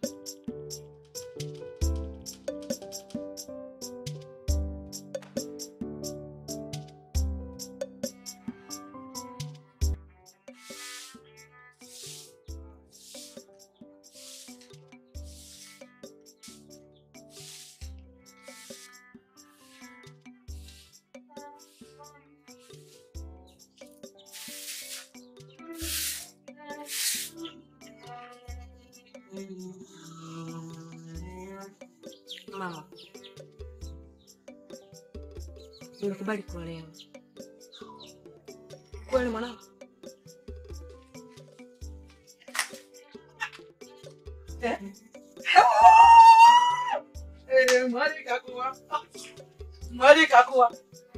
Mama, nimekubali kuolewa. Kweli mwanangu? Eh, Mwali kakuwa. Mwali kakuwa.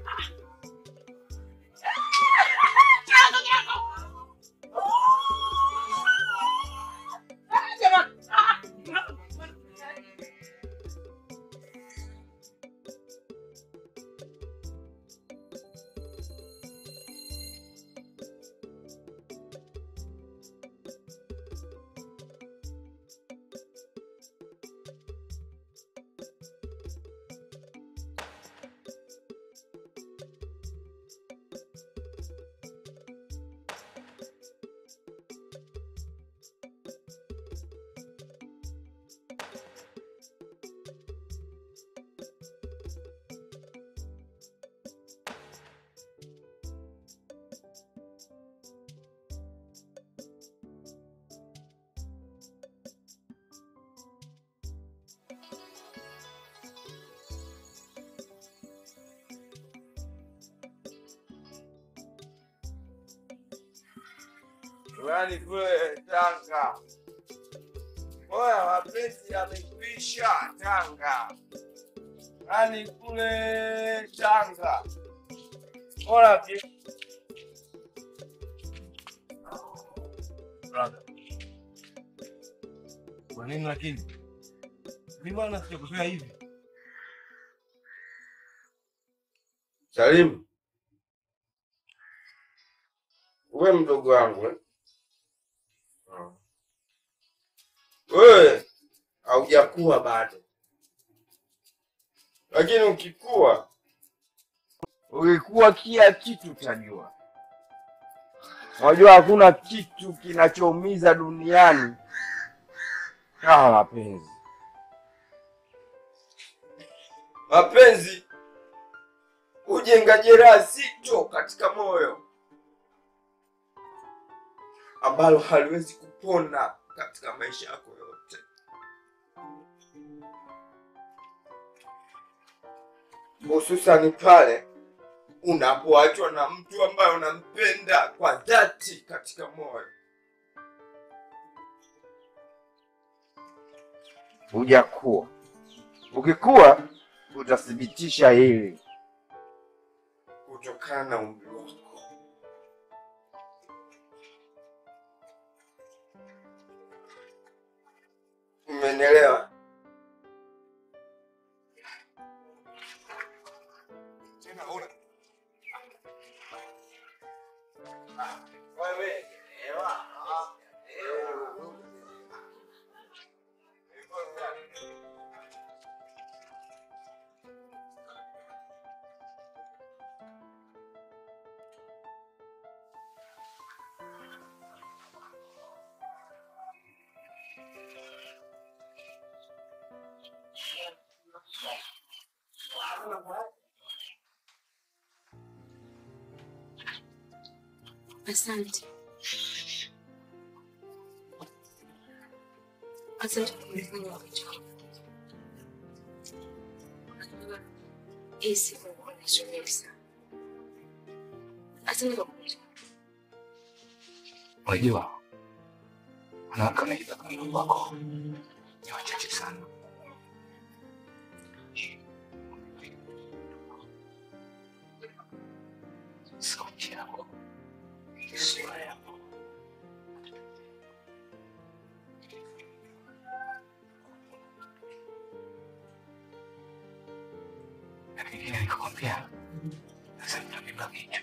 Yaani kule Tanga. Oya, mapenzi yamekwisha Tanga. Yaani kule Tanga. Ola vi- Brother. Kwa nini lakini? Mimi bwana sijakuzoea hivi. Salimu. Uwe mdogo wangu eh? Wewe haujakuwa bado, lakini ukikua, ukikuwa kila kitu utajua. Unajua hakuna kitu kinachoumiza duniani kama mapenzi. Mapenzi hujenga jeraha zito katika moyo ambalo haliwezi kupona katika maisha yako yote. Hususani pale unapoachwa na mtu ambaye unampenda kwa dhati katika moyo. Hujakuwa. Ukikuwa utathibitisha hili kutokana na umri wako. Umenielewa? Asante. Asante kwa kunifanya wakati wangu. Unajua, hii siku imekuwa na sherehe sana. Asante kwa kunijali. Unajua, wanawake wanajitaka Mungu wako ni wachache sana. Sauti yako, sura yako, na pengine nikakwambia sasa mtabeba kichwa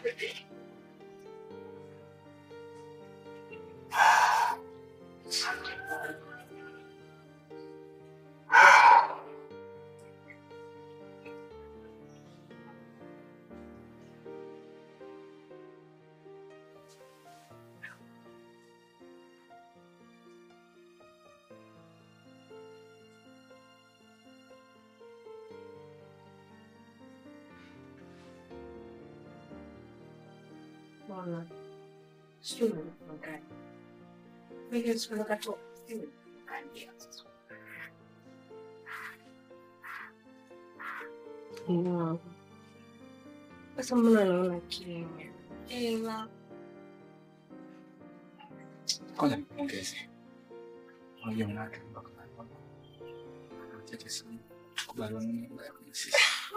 Mbona sijui unalikuwa gani? Mimi siku nakatoka sijui gani sasa. Mm. Sasa mbona naona kimya? Ela. Kwanza nipongeze. Unajua mwanamke mpaka chache sana. Tukubaliane na mambo ya kwenye sisi.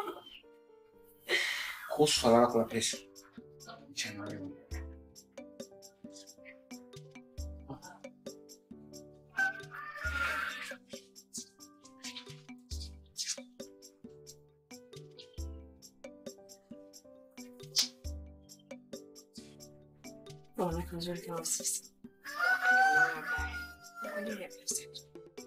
Kuhusu swala lako la pesa. Mchana leo. Mbona kazuri kama sisi? Kwa ajili ya pesa tu.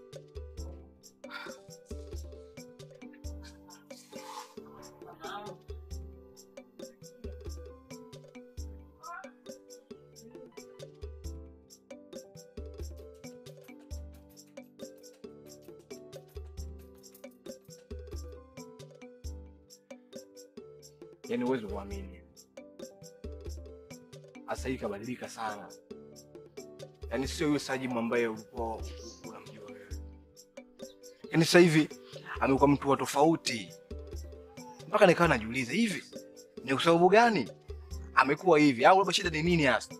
Yaani huwezi kuamini, sasa hivi kabadilika sana. Yaani sio yule Sajimu ambaye ulikuwa unamjua wewe. Yaani sasa hivi amekuwa mtu wa tofauti, mpaka nikawa najiuliza hivi ni kwa sababu gani amekuwa hivi, au labda shida ni nini hasa?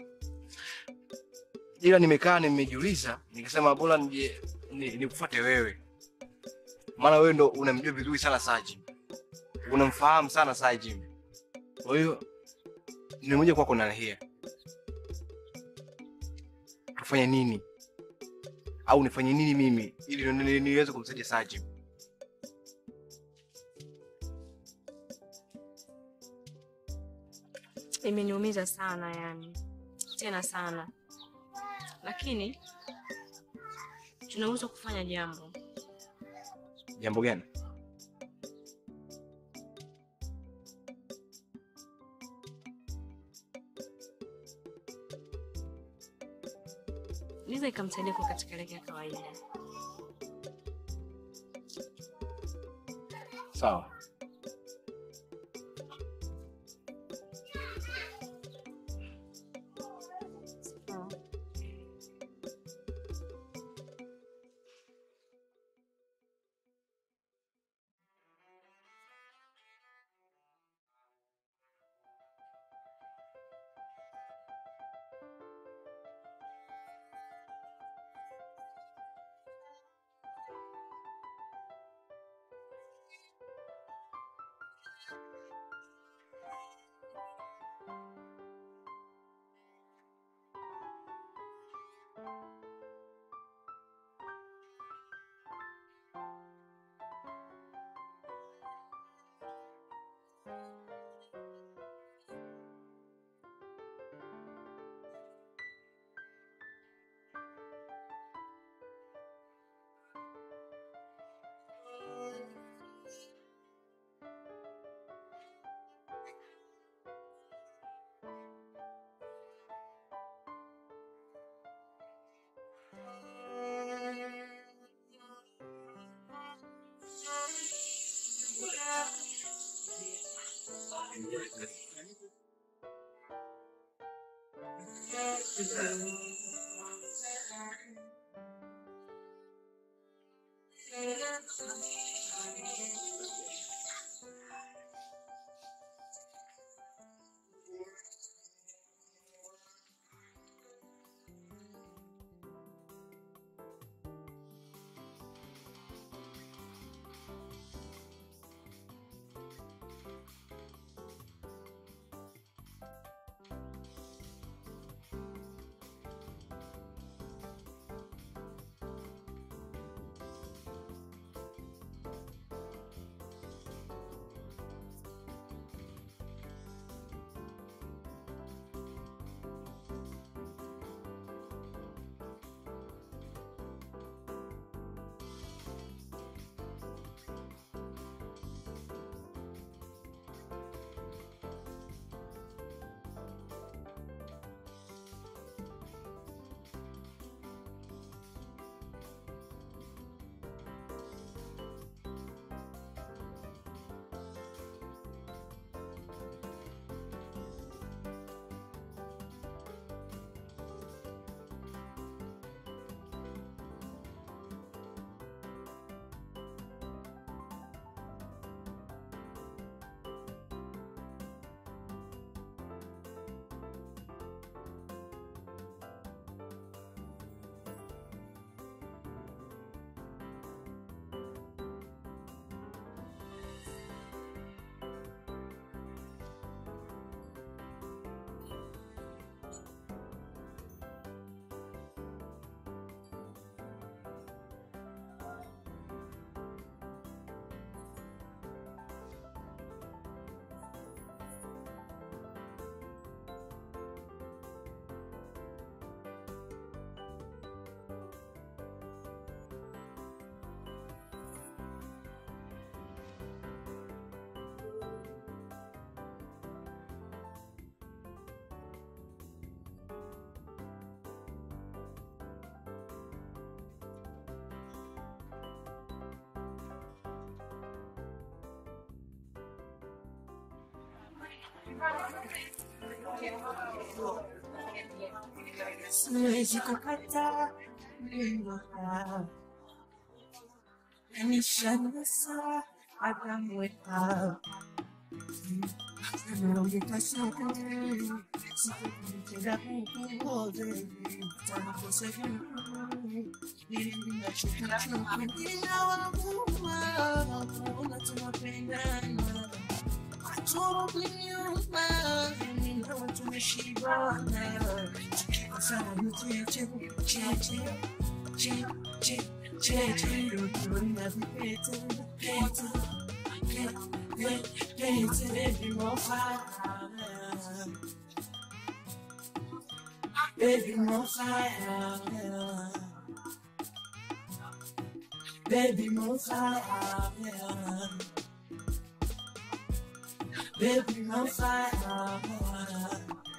Ila nimekaa nimejiuliza, nikasema bora nije ni- nikufuate wewe, maana wewe ndo unamjua vizuri sana Sajimu unamfahamu sana Sajim. Kwa hiyo nimekuja kwako na hia, tufanye nini au nifanye nini mimi ili ni- ni- niweze kumsaidia Sajim? Imeniumiza sana yani, tena sana, lakini tunaweza kufanya jambo. Jambo gani? Liza ikamsaidia kwa katika leke ya kawaida. Sawa. Siwezi kukataa neno lako. Nishanasa akamweka Baby, more fire. Baby, more fire. Baby, more fire.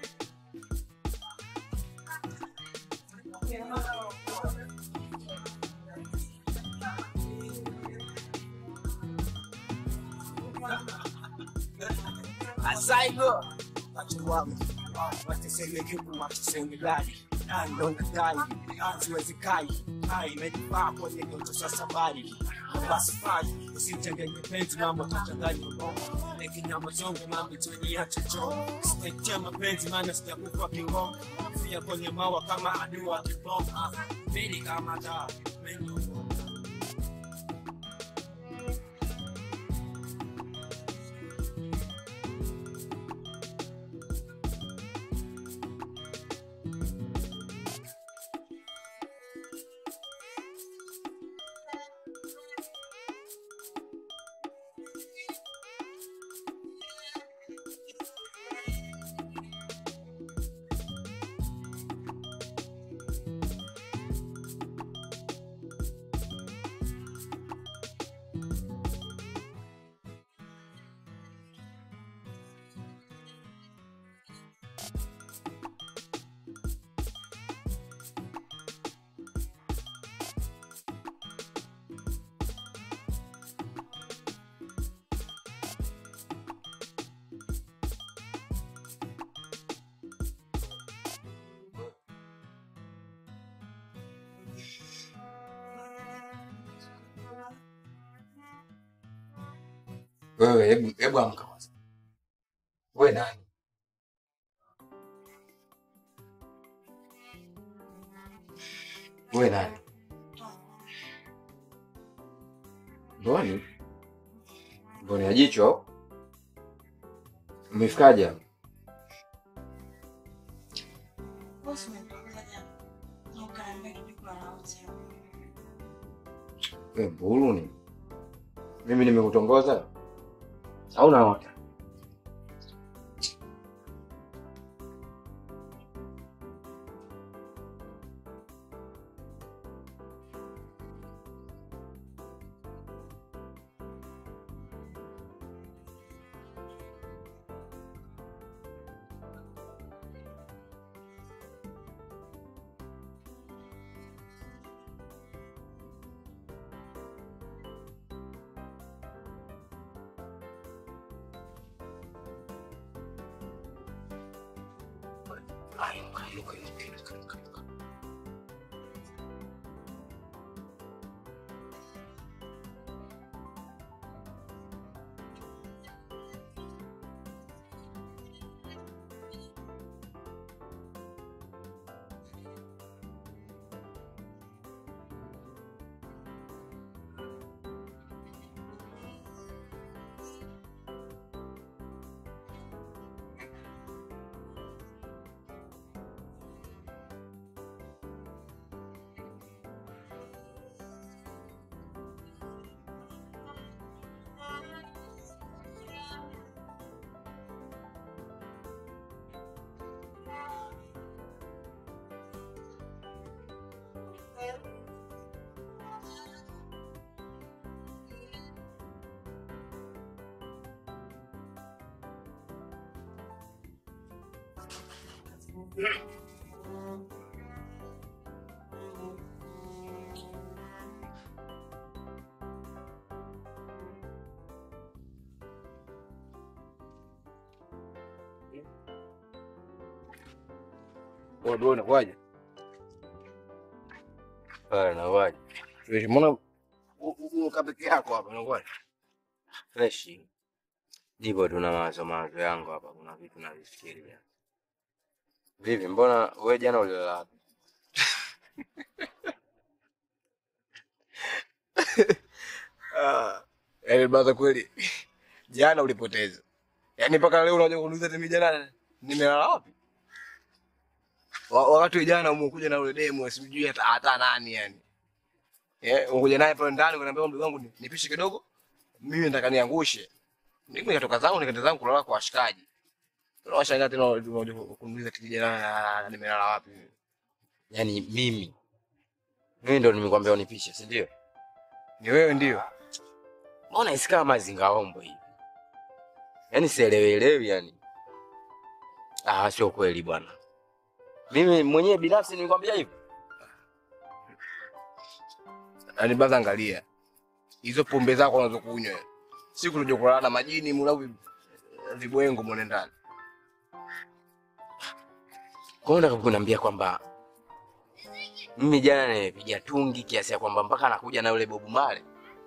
Asaigo watu wangu watiseme juku watiseme gari ndo nadai siwezi kai hai imejifaa kwenye ndoto za safari basi fai usimchanganye penzi mambo tachanganya ubongo lekinyama zongo mambo tuenia chocho sitetea mapenzi maana sijakufa kingongo fia kwenye mawa kama adua kibonga mili kama taa menyo Wewe hebu hebu amka kwanza. Wewe nani? Wewe nani? Mboni? Mboni ya jicho? Umefikaje hapa? Bosi umetoka jana. Na ukaambia tulikuwa na hotel. Wewe mbulu ni? Mimi nimekutongoza? Au naota? Ay, inuka, inuka, inuka, inuka, inuka, inuka. Wewe ndio unakuaje? Pale nawaje? Wewe mbona uko peke yako hapa unakuaje? Fresh. Nipo tuna mawazo mawazo yangu hapa, kuna vitu navifikiria. Vipi, mbona wewe jana ulilala wapi? Ah, yaani baza kweli. Jana ulipoteza. Yaani mpaka leo unakuja kuniuliza mimi jana nimelala wapi? Wa- Wakati jana umekuja na ule demo sijui hata hata nani yani. Eh, umekuja naye pale ndani unaniambia ndugu wangu ni- nipishe kidogo. Mimi nataka niangushe. Mimi nikatoka zangu nikaenda zangu kulala kwa washikaji. Unawashangaa tena unakuja kuniuliza eti jana nimelala wapi? Yaani mimi mimi ndo nimekwambia unipishe, si ndio? Ni wewe ndio. Mbona isi kama mazingaombo hivi? Yaani sielewelewi yani. Ah, sio kweli bwana. Mimi mwenyewe binafsi nilikwambia hivyo. Yaani baza angalia. Hizo pombe zako unazokunywa. Siku unakuja kulala na majini mulau vibwengo mule ndani. Kwa hiyo unataka kuniambia kwamba mimi jana nimepiga tungi kiasi ya kwamba mpaka anakuja na yule Bobu Male.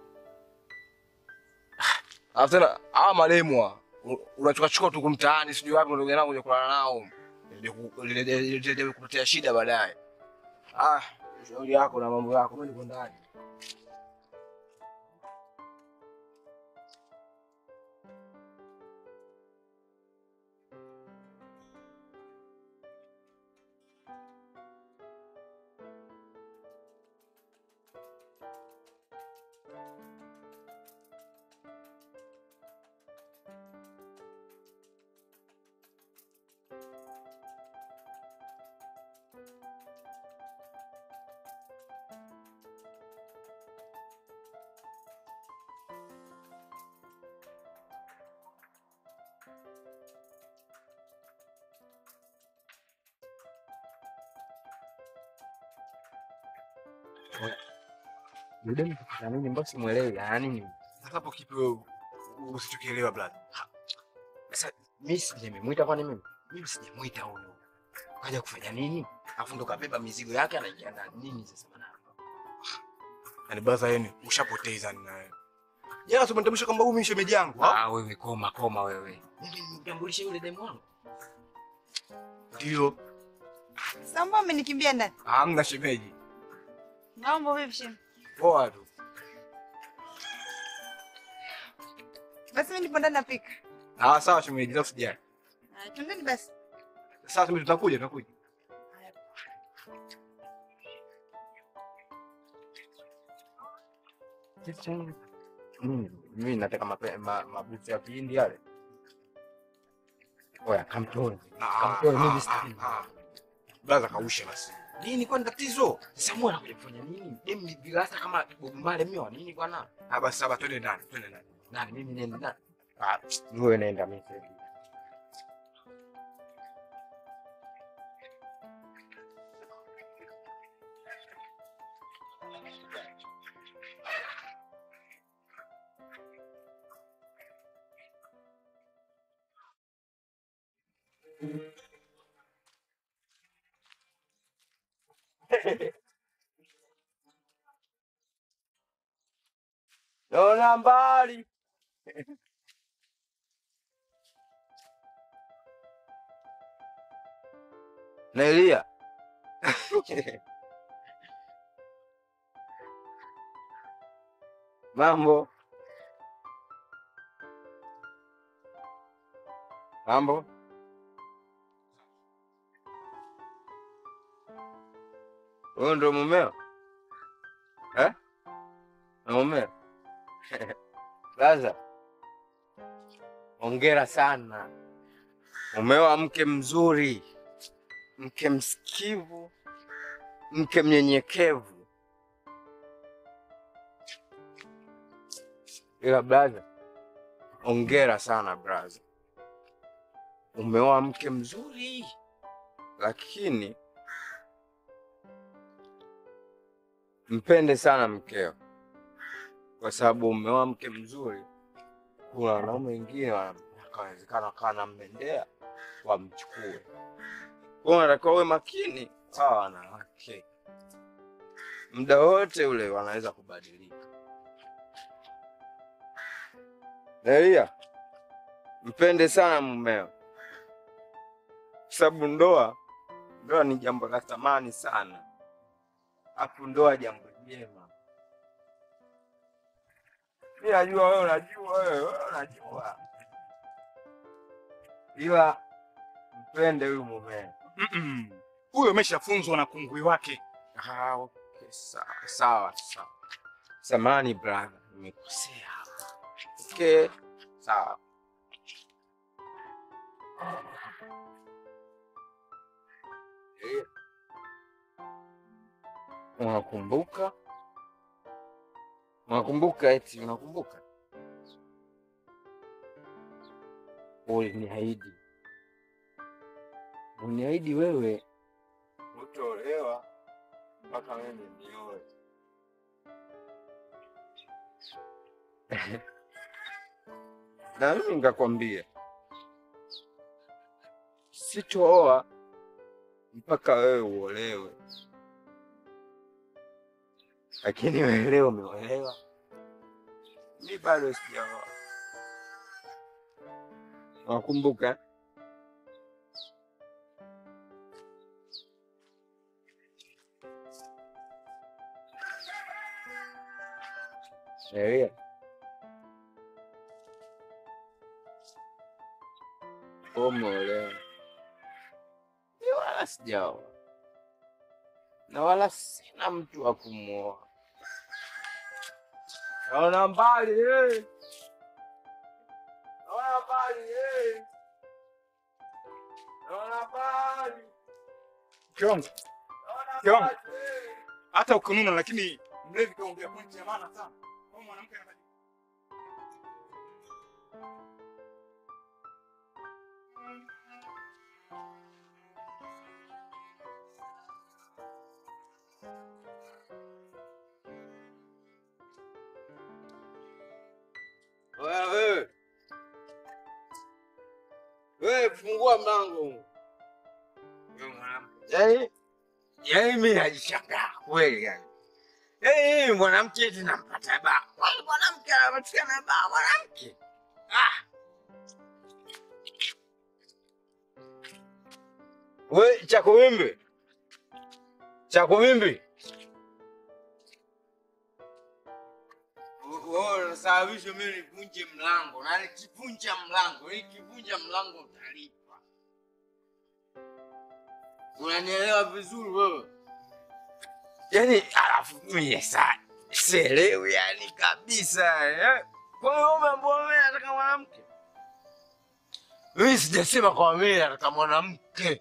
Alafu tena hawa malemwa unachukachukua tu kumtaani sijui wapi unakuja nao kuja kulala nao. Ili ku- ili- ili- ili- ili kukuletea shida baadaye. Ah, shauri yako na mambo yako, mimi niko ndani. Yule mtu nini mbona simuelewi yaani nini? Sasa hapo kipi wewe usichokielewa brother? Sasa mimi si nimemwita kwani mimi? Mimi sijamwita huyo. Kaja kufanya nini? Alafu ndo kabeba mizigo yake anaingia na nini sasa bwana? Yaani brother yenu ushapoteza ni nawe. Jana tumenitambulisha kwamba huyu mimi shemeji yangu. ha? Ah, wewe koma koma wewe. Mimi nimtambulishe yule demu wangu. Ndio. Samba amenikimbia ndani. Hamna shemeji. Mambo vipi shem? Poa tu. Basi mimi nipo ndani napika. Ah, sawa shemeji, sasa usijali. Ah, Twendeni basi. Sasa mimi tutakuja, tutakuja. Mimi mimi nataka mape- ma- mabuti ya kihindi yale. Oya, kamtoni. Kamtoni mimi sitaki. Brother kausha basi. Nini kwani tatizo? Sasa mwana anakuja kufanya nini? Demu ni vilasa kama Bob Marley mimi wa nini bwana? Ah, basi sawa, twende ndani, twende ndani. Nani mimi nenda nani? Ah, wewe nenda mimi sasa. Naona mbali. Na Elia. Mambo. Mambo. Wewe ndo mumeo? Eh? Na mumeo? Laza. Hongera sana. Umeoa mke mzuri, mke msikivu, mke mnyenyekevu. Ila braza, hongera sana braza. Umeoa mke mzuri, lakini mpende sana mkeo, kwa sababu umeoa mke mzuri. Kuna wanaume wengine wana- wakawezekana wakawa nammendea wamchukue. Kwa unatakiwa uwe makini. Hawa wanawake muda wote ule wanaweza kubadilika. Elia, mpende sana mumeo, kwa sababu ndoa ndoa ni jambo la thamani sana, afu ndoa jambo jema. Mi najua wewe unajua, wewe wewe unajua, ila mpende huyu mumeo. Mm-mm. Huyo ameshafunzwa na kungwi wake. Ah, okay, sawa sawa sawa. Samani brother, nimekosea hapa. Okay, sawa. Eh. Unakumbuka? Unakumbuka eti unakumbuka? Uliniahidi. Uliniahidi wewe utaolewa mpaka mimi nioe. Na mimi nikakwambia sitooa mpaka wewe uolewe, lakini wewe leo umeolewa, mi bado sijaoa. Wakumbuka? Sheria umeolewa, mi wala sijaoa na wala sina mtu wa kumwoa. Naona mbali eh. Naona mbali eh. Naona mbali. Kiongo, Naona Kiongo. mbali eh. hata ukinuna, lakini mlevi kaongea pointi ya maana sana. Kwa mwanamke anabadilika. Wewe wewe. Wewe fungua mlango. Wewe mwanamke. Yaani yaani mimi najishangaa kweli yani. Yaani mimi mwanamke eti nampata baa. Kwani mwanamke anapatikana baa mwanamke? Ah. Wewe Chakuvimbi. Chakuvimbi. Wewe unasababisha mimi nivunje mlango na nikivunja mlango, nikivunja mlango utalipa. Unanielewa vizuri wewe? Yaani alafu mimi sasa sielewi yani kabisa eh. Kwa hiyo umeambiwa mimi nataka mwanamke? Mimi sijasema kwa mimi nataka mwanamke.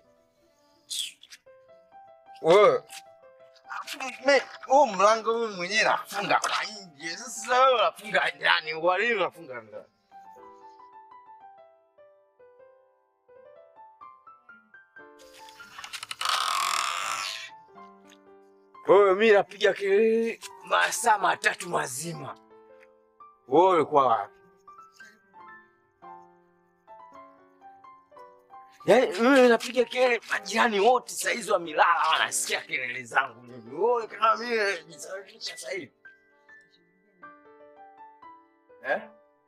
Wewe Mi- huu mlango mimi mwenyewe nafunga kwa nje. Sasa wewe unafunga ndani, kwa nini unafunga ndani? Wewe mimi napiga kelele masaa matatu mazima, wewe ulikuwa wapi? Yaani mimi napiga kelele, majirani wote saizi wamelala wanasikia kelele zangu mimi. Wewe kama mimi najisafisha sasa hivi. Eh?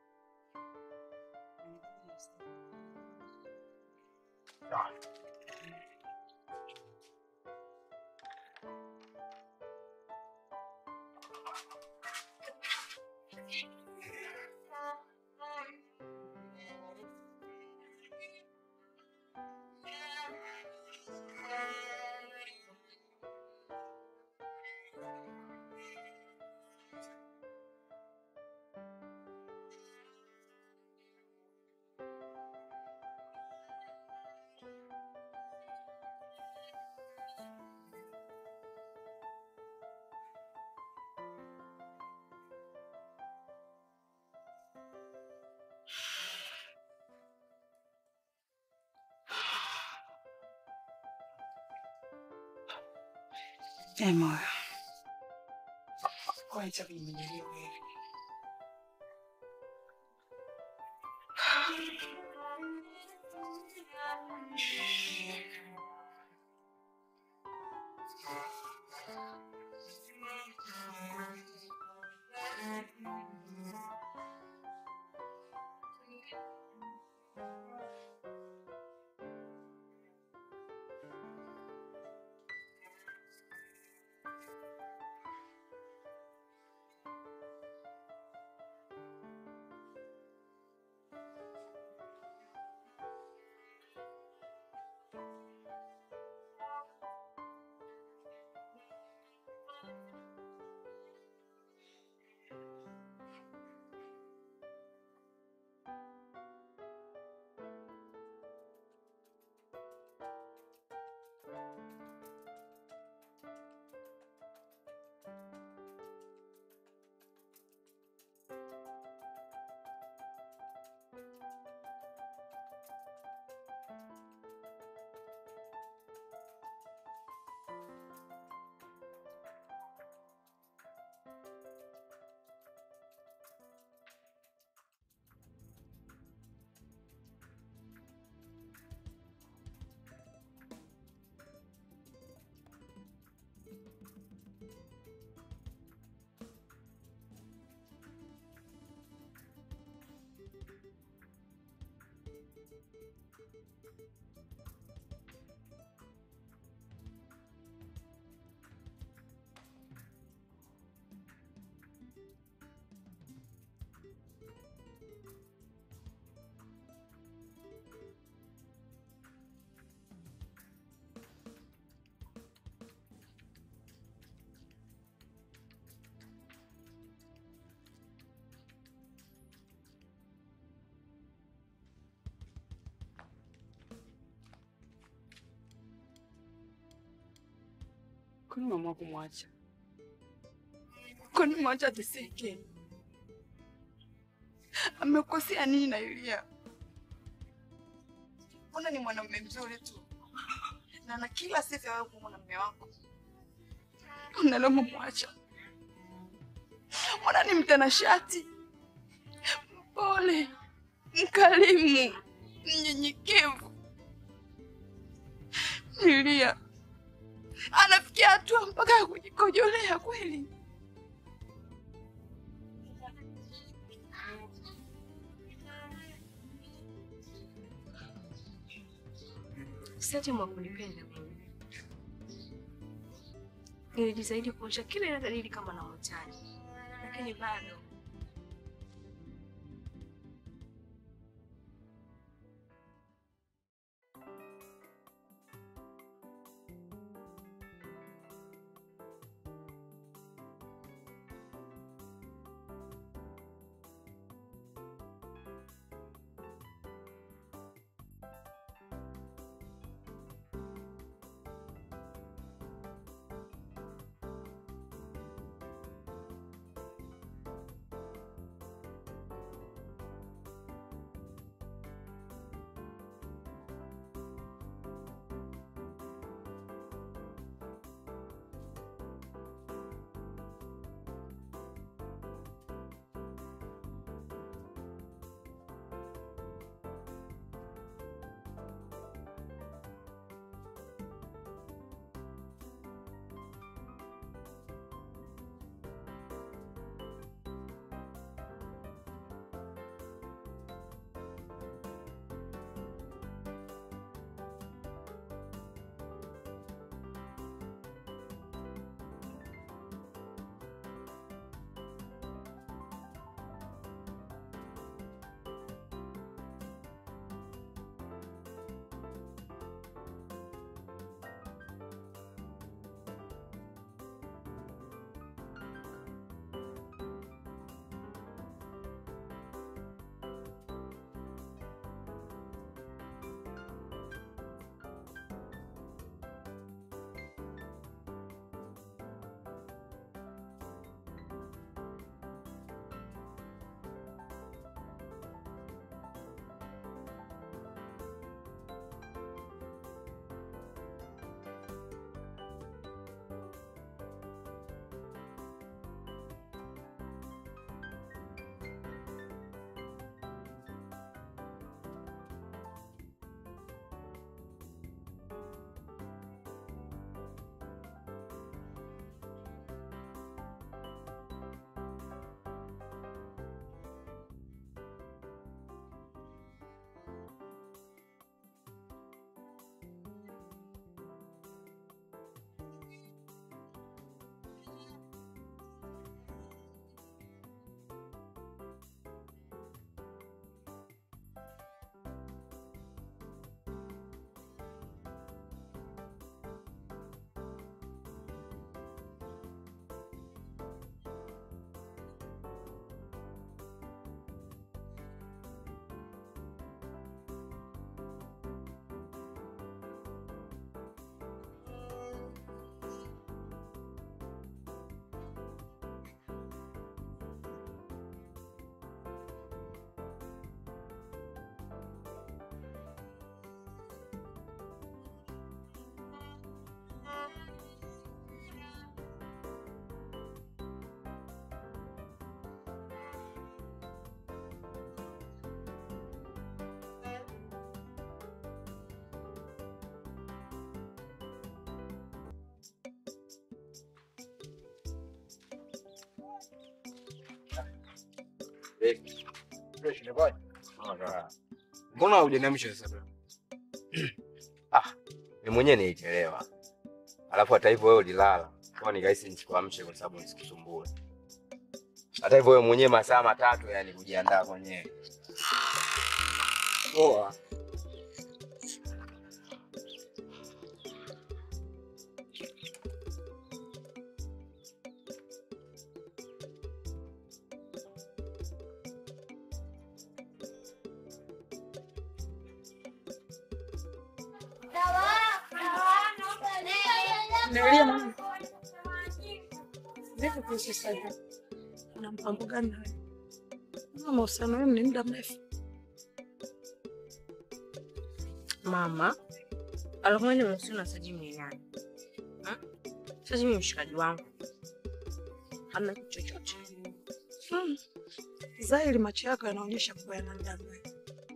Sawa. Eh, moyo. Kwanza kujimenyelia wewe. Kwani umeamua kumwacha? Kwani mwacha ateseke? Amekosea nini na Yulia? Mbona ni mwanamume mzuri tu na ana kila sifa ya wewe kuwa mwanamume wako, unaloma mwacha? Mbona ni mtanashati, mpole, mkarimu, mnyenyekevu. Yulia anafikia hatua mpaka ya kujikojolea kweli. Siache mwa kunipenda mimi. Nilijitahidi kuonyesha kila ile dalili kama namhitaji, lakini bado Mbona hujaniamsha sasa bro? Mimi mwenyewe nilichelewa. Alafu hata hivyo wewe ulilala. Kwa nikahisi nisikuamshe kwa sababu nisikusumbue. Hata hivyo wewe mwenyewe masaa matatu yani kujiandaa mwenyewe. Poa. Nalia mama. Vipi kuhusu sasa? Una mpango gani nawe? Kama mahusiano yenu ni muda mrefu. Mama, alikuwa mahusiano na Sajimu ni nani? Ha? Sajimu ni mshikaji wangu. Hamna kitu chochote. Hmm. Zahiri macho yako yanaonyesha kuwa yana muda mrefu.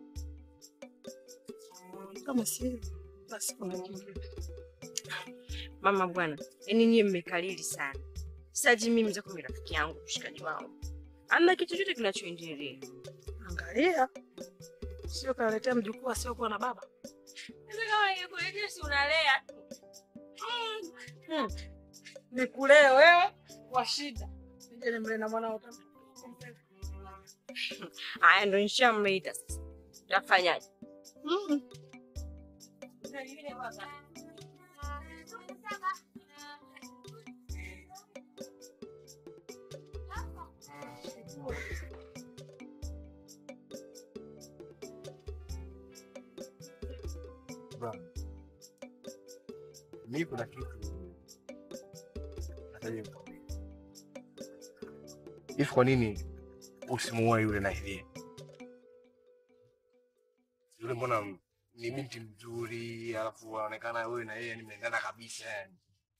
Kama si basi kuna kingine. Mama bwana, yaani nyie mmekalili sana. Saji mimi mzako ni rafiki yangu, mshikaji wangu. Hamna kitu chochote kinachoendelea. Angalia. Sio kaletea mjukuu asiokuwa na baba. Sasa kama ingekuletea si unalea tu. Hmm. Nikulee wewe kwa shida. Nije nimlee na mwanao tena. Haya ndo nishamleta sasa. Utafanyaje? Mm. Bro. Mimi kuna kitu nataka nikwambie. Hivi kwa nini usimuoe yule Nahilie? Yule mbona ni binti mzuri, alafu anaonekana wewe na yeye ni mnaendana kabisa yani.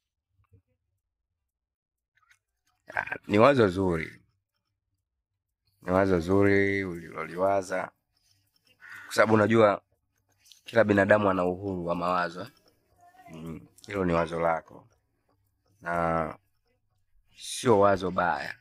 Ah, Ni wazo zuri, ni wazo zuri uliloliwaza, kwa sababu unajua kila binadamu ana uhuru wa mawazo. eh. Mm, Hilo ni wazo lako na sio wazo baya.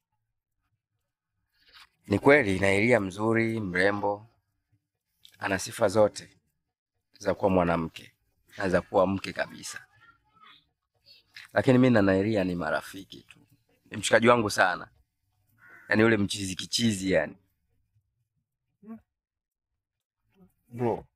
Ni kweli Nailia mzuri, mrembo, ana sifa zote za kuwa mwanamke na za kuwa mke kabisa, lakini mi na Nailia ni marafiki tu ni mshikaji wangu sana, yaani yule mchizi kichizi yani. Bro.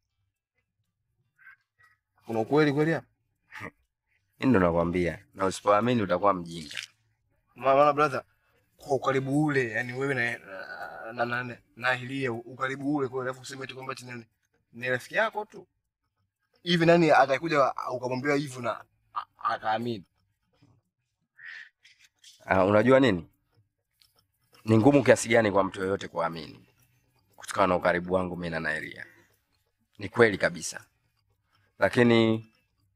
Kuna ukweli kweli hapa? Mimi ndo nakwambia, na usipoamini utakuwa mjinga. Maana brother, kwa ukaribu ule, yani wewe na na na, na, na Hilia ukaribu ule kwa alafu useme tu kwamba ati nani ni rafiki yako tu. Hivi nani atakuja ukamwambia hivyo na a- akaamini? Uh, unajua nini, ni ngumu kiasi gani kwa mtu yoyote kuamini kutokana na ukaribu wangu mimi na Nairia. Ni kweli kabisa, lakini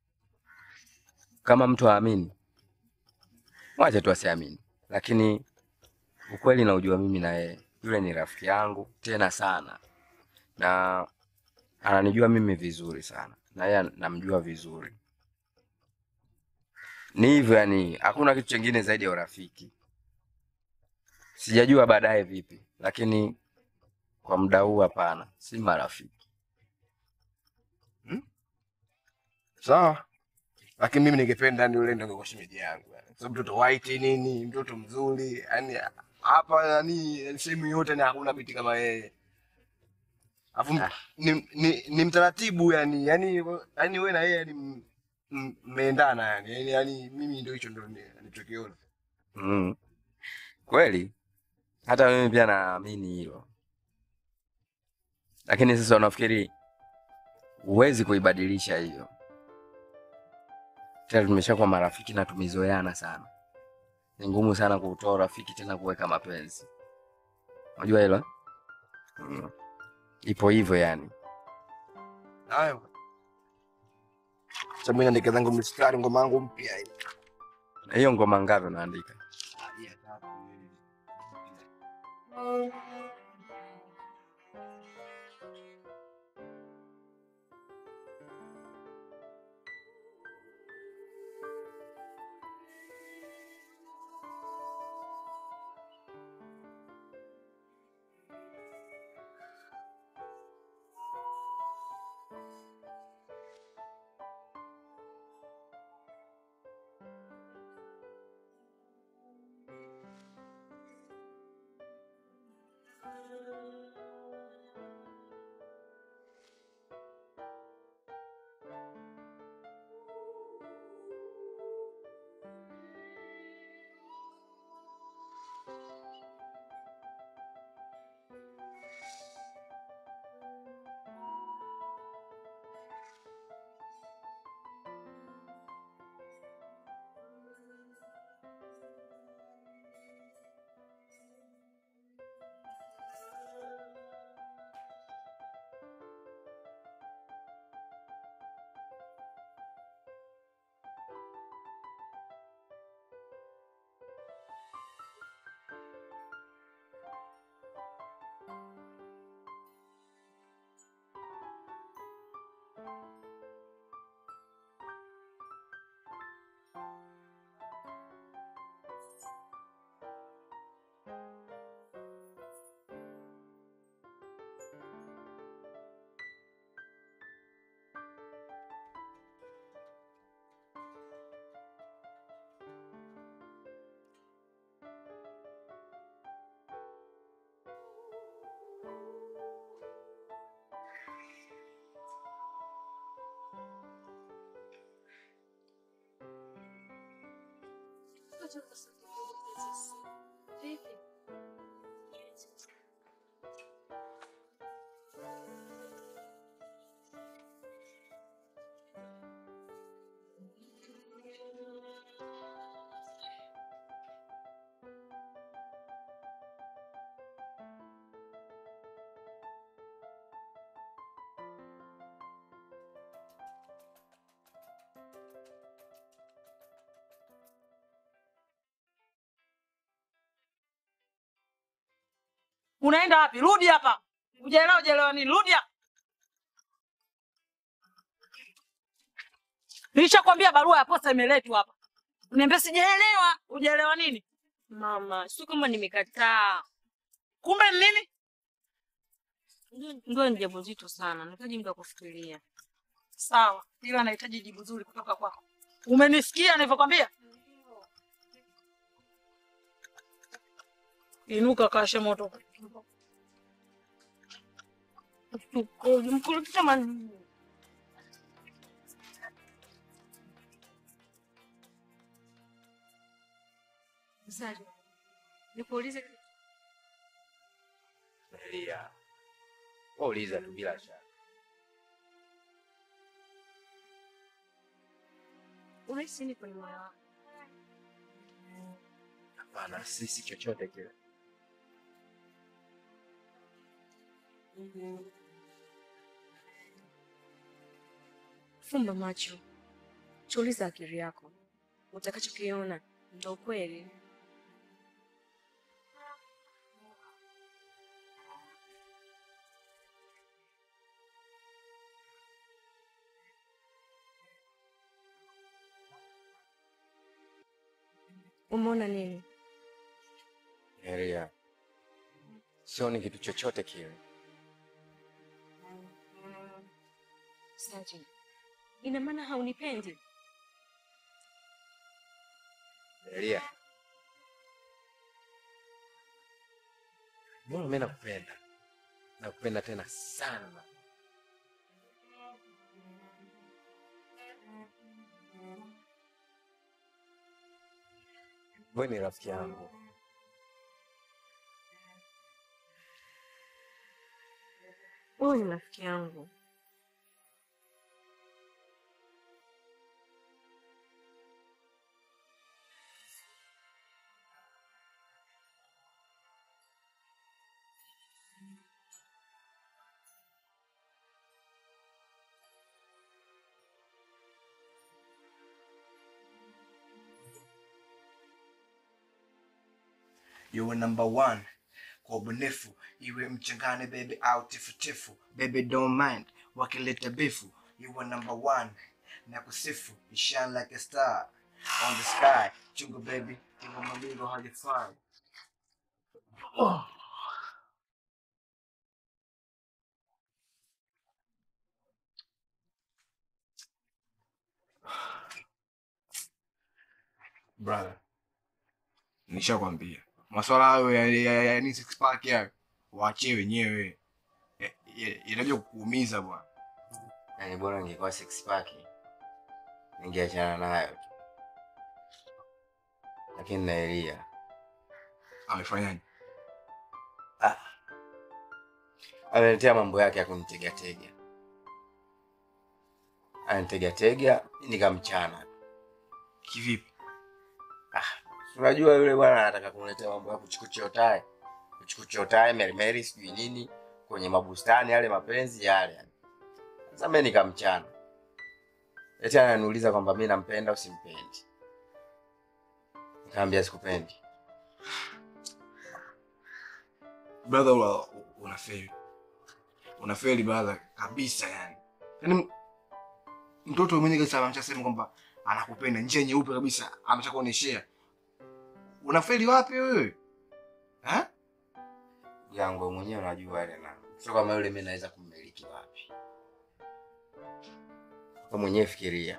kama mtu haamini, mwache tu asiamini, lakini ukweli naujua mimi na yeye, yule ni rafiki yangu tena sana, na ananijua mimi vizuri sana, na yeye namjua vizuri. Ni hivyo yani, hakuna kitu chingine zaidi ya urafiki. Sijajua baadaye vipi, lakini kwa muda huu hapana, si marafiki. Sawa. Lakini mimi ningependa ni yule ndio kwa shemeji yangu. yani. Sababu mtoto white nini, mtoto mzuri, yani hapa yani sehemu yote na hakuna binti kama yeye. Alafu Ah. ni, ni, ni mtaratibu yani, yani yani wewe na yeye yani m- m- mmeendana yani. Yani, yani mimi ndio hicho ndio ni- nilichokiona. Mm. Kweli hata mimi pia naamini hilo, lakini sasa unafikiri huwezi kuibadilisha hiyo? Tena tumeshakuwa marafiki na tumezoeana sana, ni ngumu sana kutoa urafiki tena kuweka mapenzi. Unajua hilo eh? mm. Ipo hivyo yani. Hayo. Sasa mimi naandika zangu mistari ngoma yangu mpya hii. Na hiyo ngoma ngapi unaandika? Unaenda wapi? Rudi hapa. Ujaelewa ujaelewa nini? Rudi hapa. Nilishakwambia barua ya posta imeletwa hapa. Uniambia sijaelewa. Ujaelewa nini? Mama, sio kama nimekataa. Kumbe ni nini? Ndio ni jambo zito sana. Nahitaji muda wa kufikiria. Sawa, ila nahitaji jibu zuri kutoka kwako. Umenisikia nilivyokwambia? Inuka kashe moto. Mkurutisha man... Msaji, nikuulize kitu. Elia, wauliza tu bila shaka. Unahisi nini kwenye moyo wako? Hapana, sisi chochote kile. Fumba macho, tuliza akili yako, utakachokiona ndo kweli. Umeona nini? Elia, sioni kitu chochote kile. Saji, ina maana haunipendi? Elia, mbona mimi nakupenda, nakupenda tena sana. Wewe ni rafiki yangu. Wewe ni rafiki yangu. You're number one kwa ubunifu, iwe mchangane baby au tifutifu, baby don't mind wakileta bifu. You were number one na kusifu, you shine like a star on the sky. Chungu baby, iwe malingo halifai. Oh. Brother, nishakwambia maswala hayo ya, ya, ya, ya six pack hayo waachie wenyewe, Ya- ya- yanakuja kukuumiza bwana. Yaani bora ningekuwa six pack ningeachana nayo tu, lakini na Elia Amefanyaje? ameniletea mambo yake ya kunitegatega, anitegatega nikamchana. Kivipi? Unajua yule bwana anataka kuniletea mambo ya kuchukuchiotae kuchukuchiotae merimeri sijui nini kwenye mabustani yale mapenzi yale yani. Sasa mimi nikamchana, eti ananiuliza kwamba mimi nampenda au simpendi. Nikamwambia sikupendi. Brother, una, unafeli unafeli brother kabisa yani. Yaani mtoto mwenyewe kabisa ameshasema kwamba anakupenda, njia nyeupe kabisa ameshakuoneshea. Unafeli wapi wewe? Ha? yangu wewe mwenyewe unajua ile na sio kama yule mimi naweza kummiliki wapi. Wewe mwenyewe fikiria.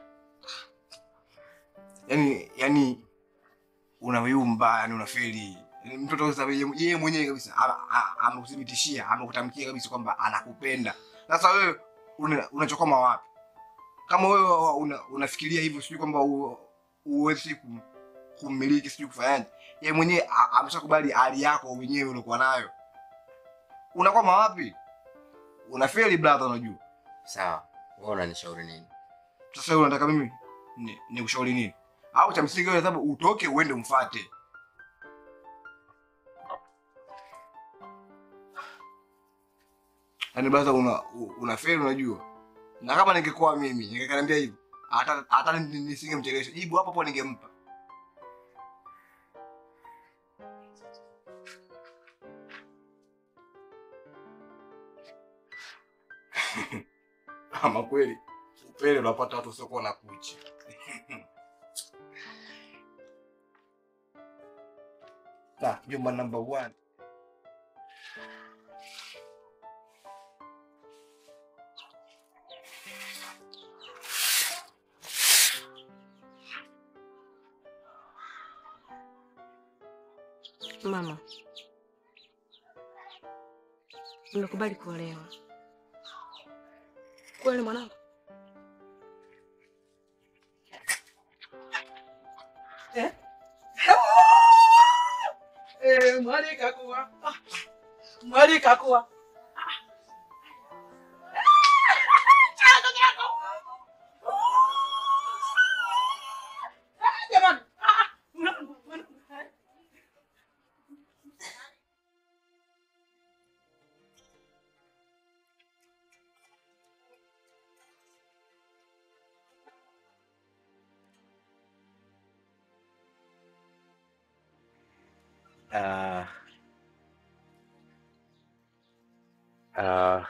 Yaani yaani unayumba, yani unafeli. Yaani Mtoto sasa yeye yeye mwenyewe kabisa a- a- amekuthibitishia, amekutamkia kabisa kwamba anakupenda. Sasa wewe una- unachokoma wapi? Kama wewe una, unafikiria hivyo sijui kwamba u- uwezi kum, kummiliki, sijui kufanyaje. Yeye mwenyewe a- ameshakubali hali yako wenyewe uliokuwa nayo. Unakwama wapi? Unafeli brother, unajua. Sawa, wewe unanishauri nini? Sasa wewe unataka mimi ni, ni kushauri nini? Au cha msingi wewe sababu utoke uende umfuate. Yaani brother una u- unafeli unajua. Na kama ningekuwa mimi ningekaniambia hivyo. Hata hata ni- nisingemchelewesha. Jibu hapo hapo ningempa. Ama kweli upele unapata watu wasiokuwa na kucha. Na jumba number one. Mama, nimekubali kuolewa. Kweli mwanangu? Eh? Eh, mwali kakuwa. Ah, Mwali kakuwa. Jamani. ah, mwanangu, mwanangu. Ah. Ah,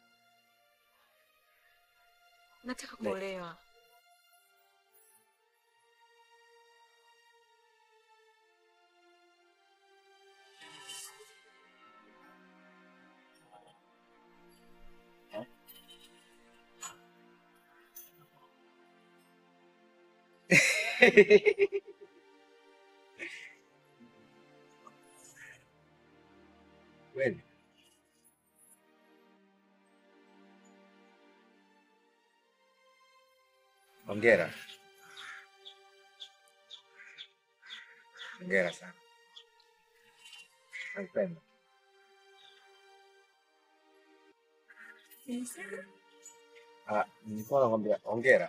Nataka kuolewa. kweli. Hongera. Hongera sana. Nakupenda. Ah, nilikuwa nakwambia hongera.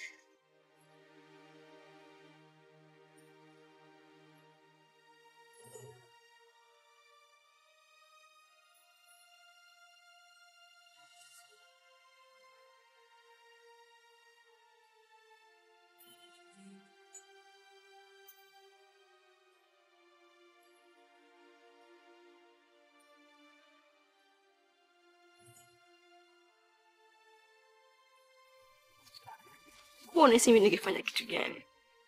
Huwa unahisi mimi ningefanya kitu gani?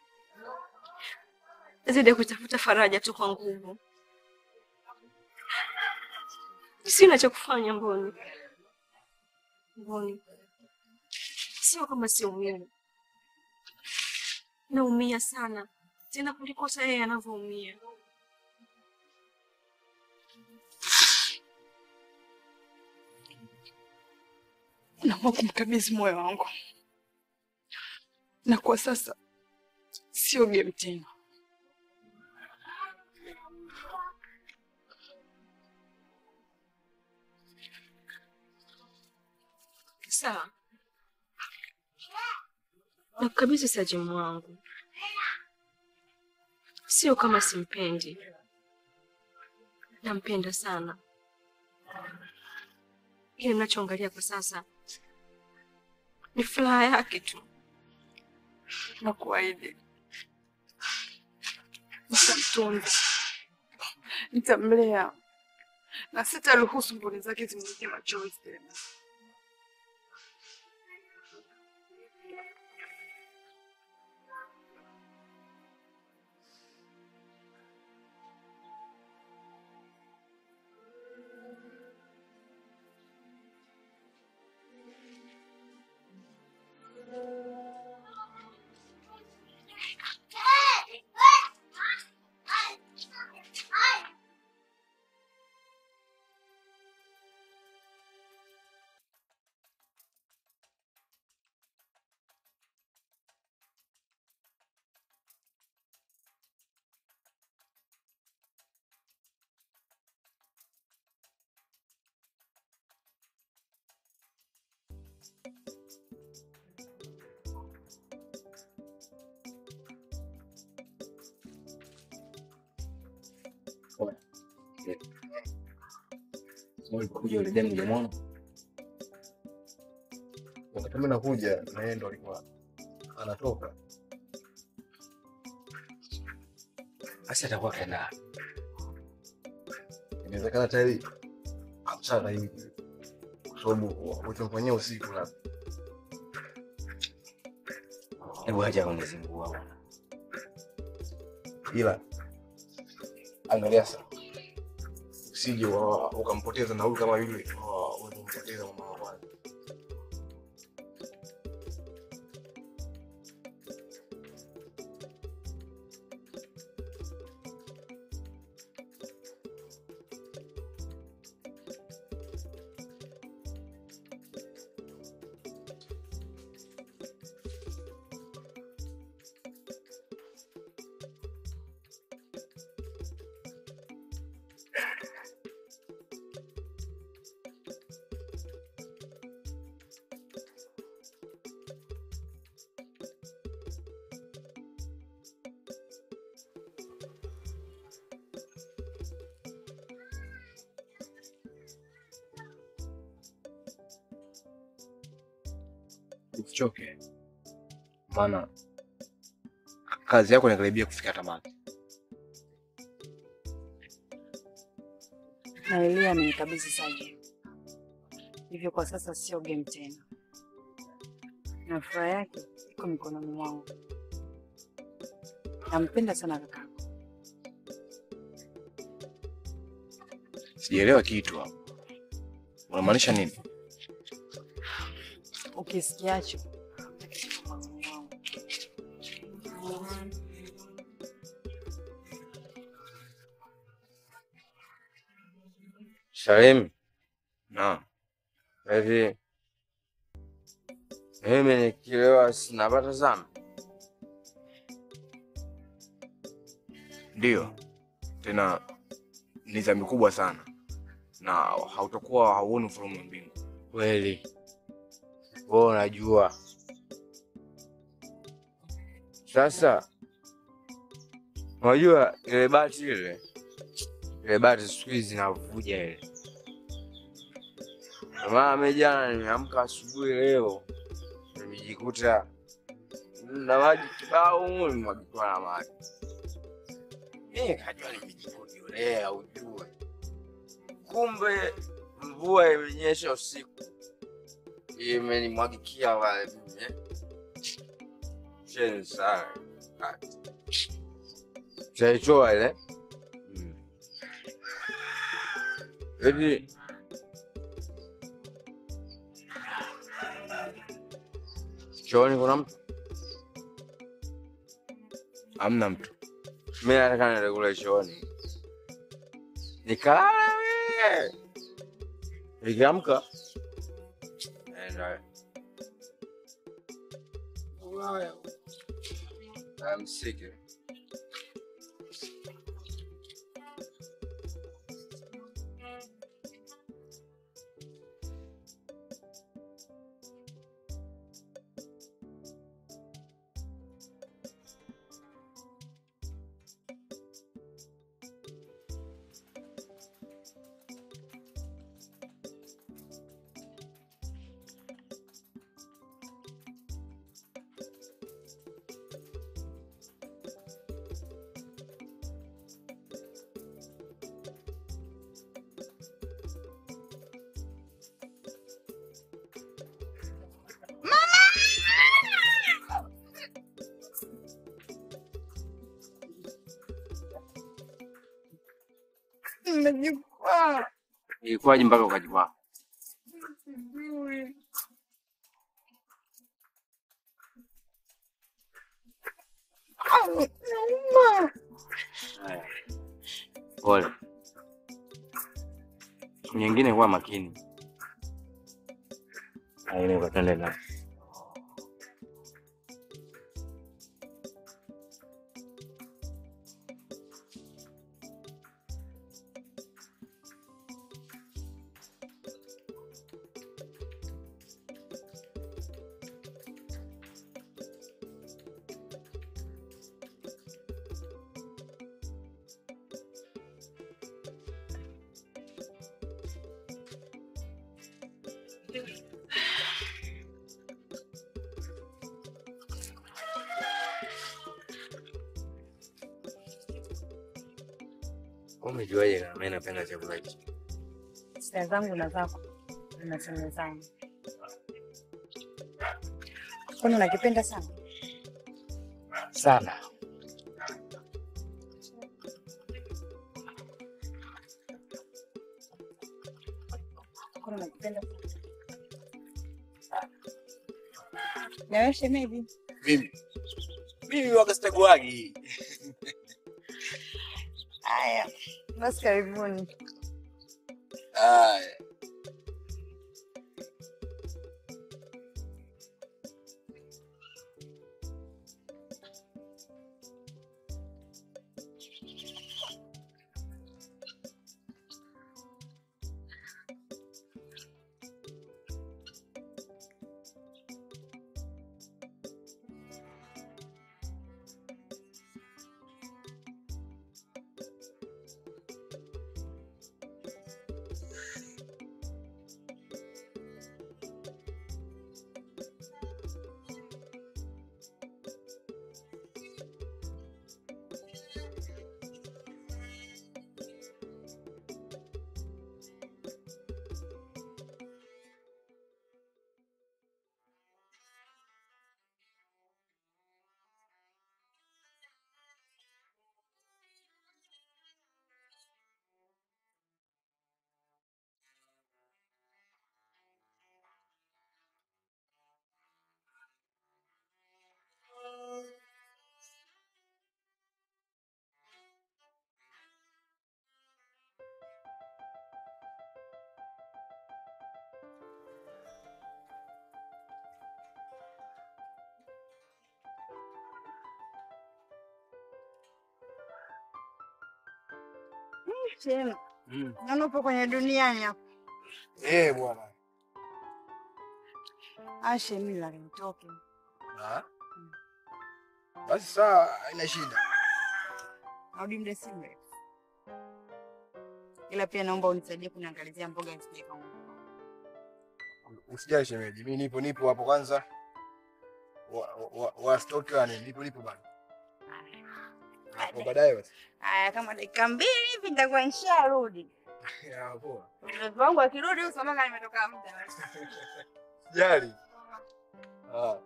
Zaidi ya kutafuta faraja tu kwa nguvu. Sina cha kufanya Mboni. Mboni, sio kama siumii, naumia sana tena kuliko hata yeye anavyoumia. Naomba kumkabidhi moyo wangu, na kwa sasa sio game tena. Sawa, nakukabidhi Sajimu wangu, sio kama simpendi, nampenda sana, ili mnachoangalia kwa sasa ni furaha yake tu. na kuahidi nitamtunza, nitamlea na sitaruhusu mboni zake zimwike machozi tena. Ulikuja yule demu jamani. Wakati mimi nakuja na yeye ndo alikuwa anatoka. Basi atakuwa kaenda. Inawezekana tayari amshana hivi. Kwa sababu ulichomfanyia usiku labda. Hebu acha kunizingua bwana. Ila angalia sasa. Usije wa- ukampoteza na huyu kama yule wa- ulimpoteza mama wa kwanza. Usichoke, maana kazi yako inakaribia kufika tamati. na Elia amenikabidhi Saji, hivyo kwa sasa sio game tena, na furaha yake iko mikononi mwangu. Nampenda sana kaka. Sijaelewa kitu hapo, unamaanisha nini? Ukisikiacho kiko moyoni mwangu. Salim, Naam, hivi mimi nikilewa sinapata sana? ndio, tena ni dhambi kubwa sana, na hautakuwa hauoni ufalme wa mbingu. Kweli wewe unajua. Sasa unajua ile bati ile ile bati siku hizi zinavuja ile. Ndio maana mimi jana nimeamka asubuhi leo nimejikuta na maji kibao humu nimwagikiwa na maji. Mimi kajua nimejikojolea ujue, kumbe mvua imenyesha usiku imenimwagikia wale mimi eh. Cheni sana chaitoa ile Mm. eti chooni kuna mtu Hamna mtu. mi nataka niende kule chooni nikalala mie nikiamka naenda Ulaya. I'm sick. Nimejikwaa. Ilikuwaje mpaka ukajikwaa? Sijui. Ah, nauma. Haya. Pole. Siku nyingine kuwa makini. Aine ukatende na Umejuaje kama mimi napenda chakula hichi? Sita zangu na zako zinasemezana. Kwani unakipenda sana? Sana. Kwani unakipenda sana? Na wewe shemeji? Mimi mimi waga sitakuagi. Haya, basi karibuni. Haya. Shemu, naona upo kwenye duniani hapo. Eh, bwana. Ah, shemu la nitoke. Ah. Basi saa haina shida. Narudi muda si mrefu. Ila pia naomba unisaidie kuniangalizia mboga nisije kaunga. Usijali shemeji, mimi nipo nipo hapo kwanza. Wa, wa, wa stoki wani nipo nipo bana. Hapo baadaye basi. Haya, kama dakika mbili hivi nitakuwa nisharudi. Ya poa. Mtoto wangu akirudi usamanga nimetoka muda. Jali. Ah.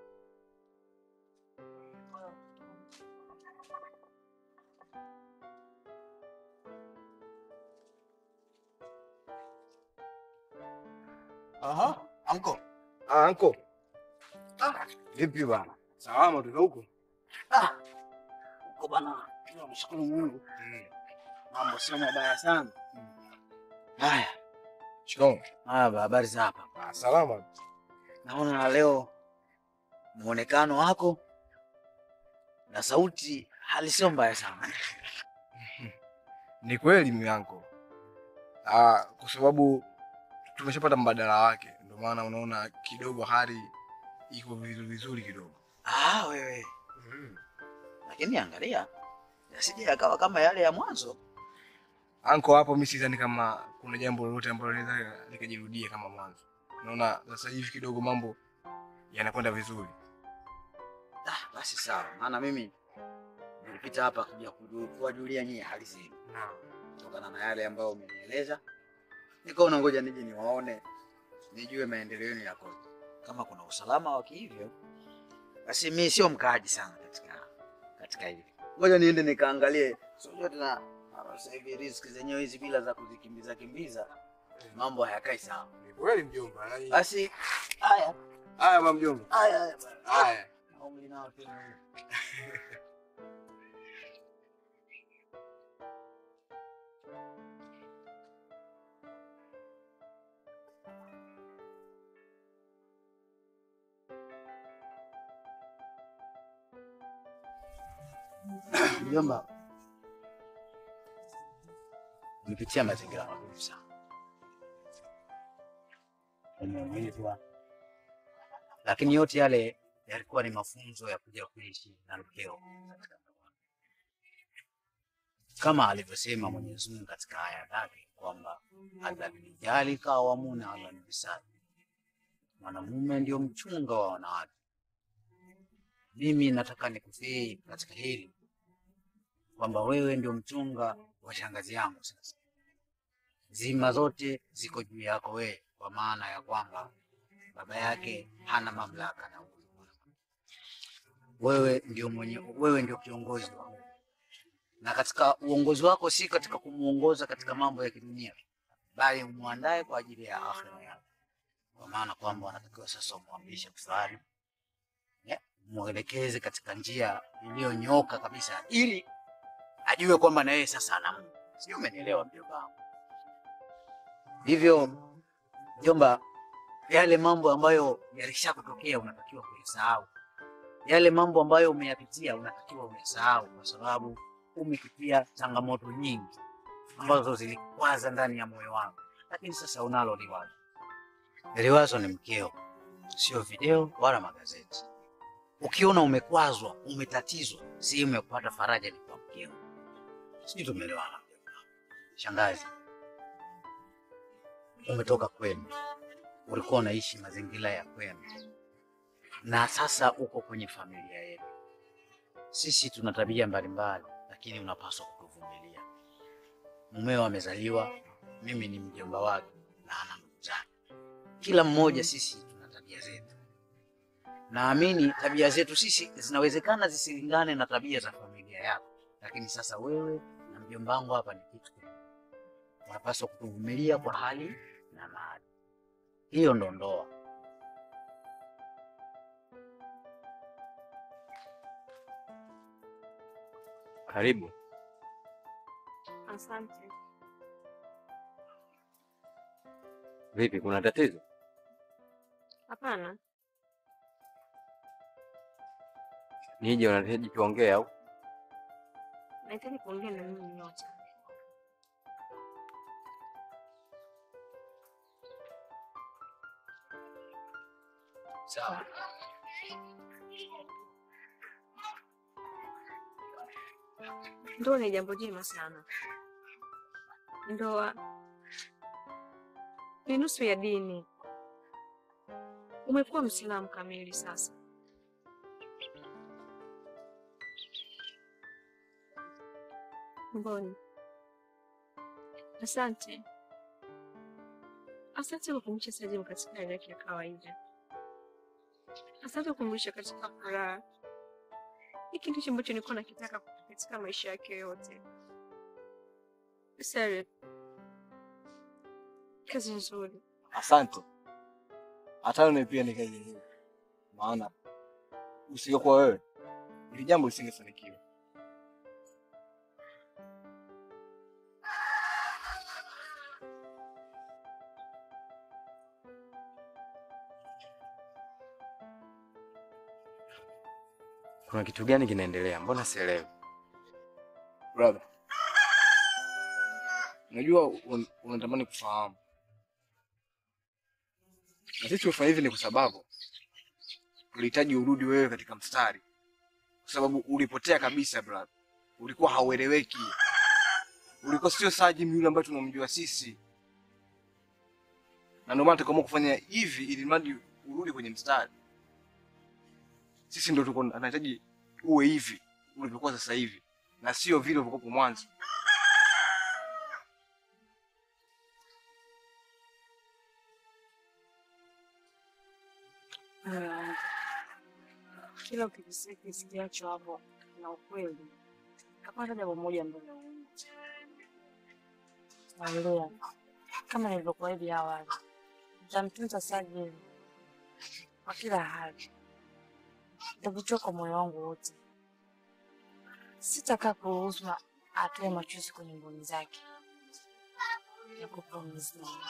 Aha, anko. Ah, anko. Ah, vipi bana? Salama tuko huko. Ah. Uko bana. Tunamshukuru Mungu. Mambo sio mabaya sana. Haya. Shikamoo. Haya, habari za hapa? Ah, salama. Naona leo muonekano wako na sauti hali sio mbaya sana. Ni kweli mianko. Ah, kwa sababu tumeshapata mbadala wake, ndio maana unaona kidogo hali iko vizuri vizuri kidogo. Ah, wewe. Lakini angalia yasije yakawa kama yale ya mwanzo. Anko, hapo mimi sidhani kama kuna jambo lolote ambalo linaweza likajirudia kama mwanzo. Unaona sasa hivi kidogo mambo yanakwenda vizuri. Ah, basi sawa, maana mimi nilipita hapa kuja kuju- kuwajulia nyie hali zenu kutokana na yale ambayo umenieleza, nikaona ngoja nije niwaone, nijue maendeleo yenu yakoje. Kama kuna usalama wa kihivyo, basi mi sio mkaaji sana katika katika hili. Ngoja niende nikaangalie, sio tena ah, sasa hivi riziki zenyewe hizi bila za kuzikimbiza kimbiza, mambo hayakai sawa. Ni kweli mjomba. yaani- Basi haya Haya mama mjomba. haya haya bwana. Haya. Na umri nao tena. Mjomba, nipitia mazingira magumu sana, umeumizwa, lakini yote yale yalikuwa ni mafunzo ya kuja kuishi na mkeo katika ndoa, kama alivyosema Mwenyezi Mungu katika aya yake kwamba alladhi jalika wamuna ala nibisati, Mwanamume ndio mchunga wa wanawake. Mimi nataka nikusii katika hili kwamba wewe ndio mchunga wa shangazi yangu. Sasa zima zote ziko juu yako wewe, kwa maana ya kwamba baba yake hana mamlaka na uwezo. Wewe ndio mwenye, wewe ndio kiongozi wa na katika uongozi wako si katika kumuongoza katika mambo ya kidunia, bali umwandae kwa ajili ya akhira yake, kwa maana kwamba wanatakiwa sasa umwamrishe kusali, eh, mwelekeze katika njia iliyonyooka kabisa, ili ajue kwamba na yeye sasa ana Mungu. Sijui umenielewa mjomba wangu? Hivyo mjomba, yale mambo ambayo yalishakutokea unatakiwa kuyasahau. Yale mambo ambayo umeyapitia unatakiwa uyasahau, kwa sababu umepitia changamoto nyingi ambazo zilikwaza ndani ya moyo wako, lakini sasa unalo liwazo. Liwazo ni mkeo, sio video wala magazeti. Ukiona umekwazwa, umetatizwa, sehemu ya kupata faraja ni kwa mkeo. Sijui tumeelewana mjomba. Shangazi, umetoka kwenu, ulikuwa unaishi mazingira ya kwenu, na sasa uko kwenye familia yetu. Sisi tuna tabia mbalimbali, lakini unapaswa kutuvumilia. Mumeo amezaliwa, mimi ni mjomba wake na ana ndugu zake. Kila mmoja sisi tuna tabia zetu. Naamini tabia zetu sisi zinawezekana zisilingane na tabia za familia yako, lakini sasa wewe na mjomba wangu hapa ni kitu kimoja. Unapaswa kutuvumilia kwa hali na mali. Hiyo ndo ndoa. Karibu. Asante. Vipi, kuna tatizo? Hapana, Nije unahitaji tuongee au? nahitaji kuongea na nyinyi nyote. Sawa. Ndoa ni jambo jema sana. Ndoa ni nusu ya dini. Umekuwa Mwislamu kamili sasa. Mboni, asante. Asante kwa kumlisha Sajimu katika hali yake ya kawaida. Asante kwa kumlisha katika furaha. Hiki ndicho ambacho nilikuwa nakitaka katika maisha yake yote. Sare, kazi nzuri. Asante. Hata wewe pia ni kazi nzuri, maana usingekuwa wewe ili jambo lisingefanikiwa. Kuna kitu gani kinaendelea? Mbona sielewi? Brother, unajua un- unatamani kufahamu, na sisi tumefanya hivi ni kwa sababu tulihitaji urudi wewe katika mstari, kwa sababu ulipotea kabisa brother. Ulikuwa haueleweki, ulikuwa sio Sajim yule ambaye tunamjua sisi, na ndio maana tukaamua kufanya hivi ili mradi urudi kwenye mstari. Sisi ndio tulikuwa tunahitaji uwe hivi ulivyokuwa sasa hivi, na sio vile ulivyokuwa mwanzo. Ah, kila ukikisikia kisikiacho hapo na ukweli, kapata jambo moja ambalo naelewa, kama nilivyokuahidi awali, nitamtunza Sajili kwa kila hali, nitakuchua kwa moyo wangu wote. Sitakaa kuruhusu ma- atoe machozi kwenye mboni zake. Nakupromise mama.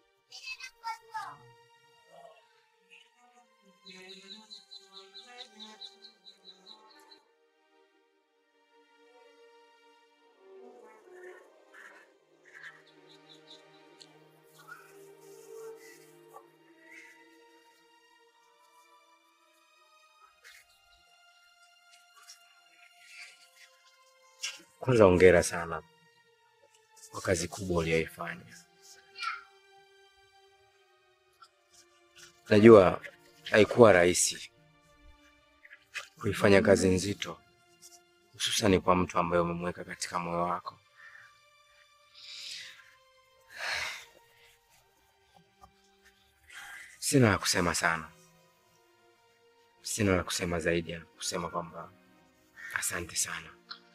Kwanza hongera sana kwa kazi kubwa uliyoifanya, Najua haikuwa rahisi kuifanya kazi nzito, hususani kwa mtu ambaye umemweka katika moyo wako. Sina la kusema sana, sina la kusema zaidi ya kusema kwamba asante sana.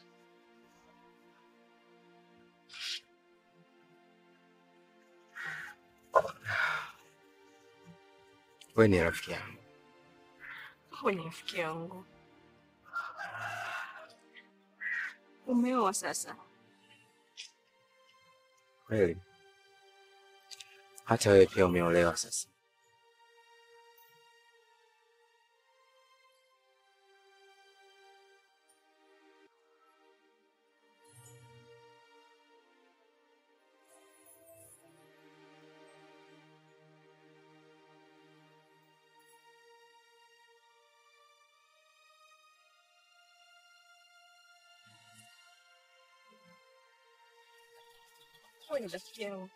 Wewe ni rafiki yangu. Wewe ni rafiki yangu. Umeoa sasa? Kweli hata wewe pia umeolewa sasa. Wewe ni rafiki yangu.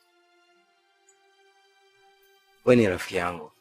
Wewe ni rafiki yangu.